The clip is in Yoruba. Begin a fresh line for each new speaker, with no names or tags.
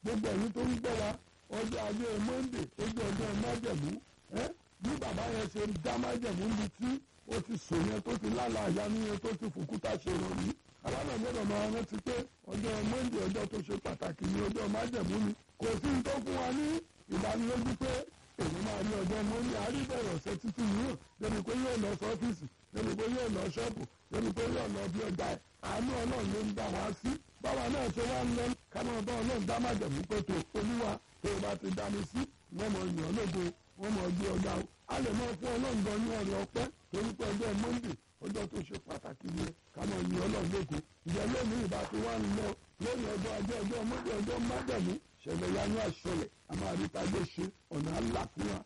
gbogbo ẹ̀yin tó ń gbọ́ wa ọjọ́ ajé monde tó jẹ́ ọjọ́ májẹ̀mú ẹ́ bí bàbá yẹn ṣe dá májẹ̀mú níbi tí ó ti sùn yẹn tó ti lálà àyánu yẹn tó ti fòkúta ṣe ìrọ̀lú aláàbò gbọ́dọ̀ máa rántí pé ọjọ́ monde ọjọ́ tó ṣe pàtàkì ní ọjọ́ májẹ̀mú ni kò sí ní tó fún wa ní ìdánilójú pé èmi máa rí ọjọ́ monde àríbẹ̀rẹ̀ ọ̀sẹ̀ títí yìí débi pé yóò lọ sọ́fíìsì débi pé yóò lọ ṣọ́ọ̀bù débi pé yóò lọ bí ọjà ẹ̀ àánú ọlọ́run ló ń dá wa sí báwa náà ṣe wá ń lọ ká máa bá ọlọ́run dá májẹ̀mú pé tó olúwa tó o bá ti dá mi sí wọ́n mọ̀ yàn lógo wọ́n mọ̀ gbé ọjà o a lè máa fún ọlọ́run gan ní ọ̀rẹ́ ọpẹ́ torí pé ọjọ́ monde ọjọ́ tó ṣe pàtàkì ni ká máa yin ọlọ́run lógo ìjẹ́ lónìí ìbá ti wá ń lọ lónìí ọjọ́ ajé ọjọ́ monde ọjọ́ májẹ̀mú ṣẹlẹ̀ yanú àṣẹlẹ̀ a máa rí tajé ṣe ọ̀nà àlà fún wa